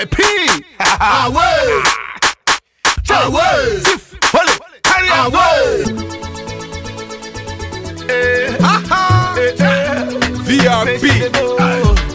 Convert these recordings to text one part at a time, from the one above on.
VIP. Away. Away. Tiff, hold it, carry on. Away. Eh, eh, eh. VIP.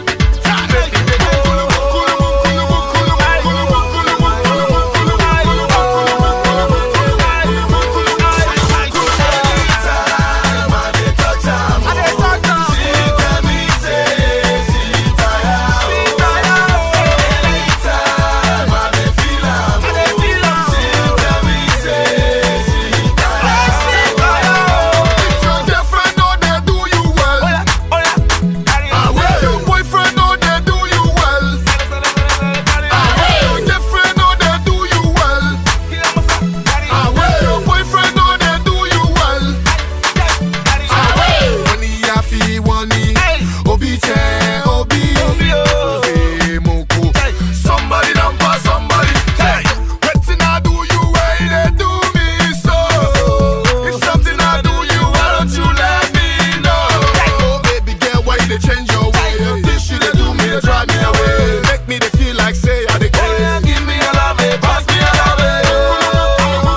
Your girlfriend know they do you well. Away. Your boyfriend know they do you well. Away. Your girlfriend know they do you well. Away. Your boyfriend know they do you well. Away. Money I feel money. Obi che obi. Obi moko. Somebody done pass somebody. Hey. Wetin I do you well, they do me so. If something I do you, why don't you let me know? Oh baby girl, why you dey change your way? This shit they do me, they drive me away. Make me they feel like say I dey crazy. Give me a love, eh, pass me a love.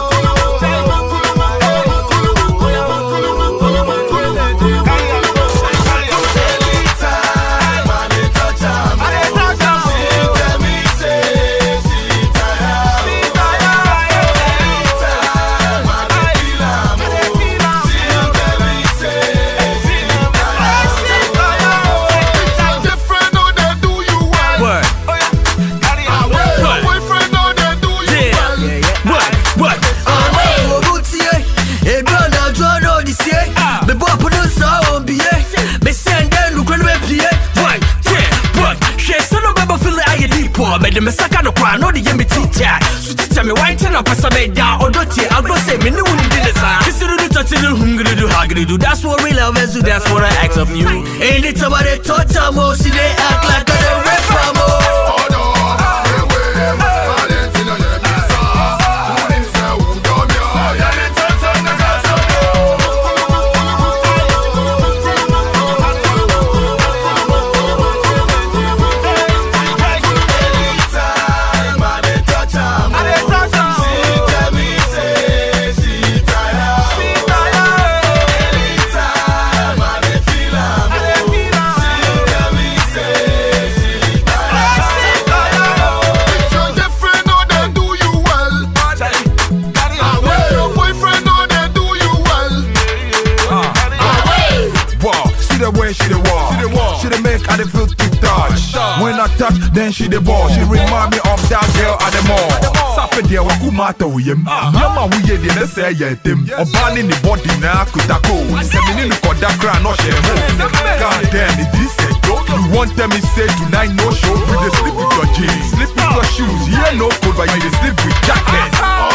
Different, know they do you well. What? Away. Your boyfriend know they do you Yeah. well. What? What? What? Yeah. What? Hwɛ sɛ no bɛbɔ fili ayɛ diipɔ mede me saka no koraa na ɔde yɛ me tikya so tikya me wante na pɛ sɛ mɛda ɔdɔ tie agorɔ sɛ me ne wo ne di ne saa kisirudu tɔtiri hungiridu hagiridu that's what real love is that's what I ask of you anytime I dey touch am oh she dey act like I dey rape am oh Your girlfriend know they do you well. Away. Your boyfriend know they do you well. Away. Wow, see the way she the walk. She the walk. She the make I the feel to touch. When I touch, then she the ball. She remind me of that girl at the mall. Safe deɛ waku mata wo yam nneɛma a woyɛ deɛ ne sɛ ɛyɛ ntam ɔbaa ne ne bɔde na akotako sɛ mene ne kɔda kora na ɔhyɛ mo god damn it this a joke you wan tell me say tonight no show you dey sleep with your jeans sleep with your shoes yeah no code but you dey sleep with jackets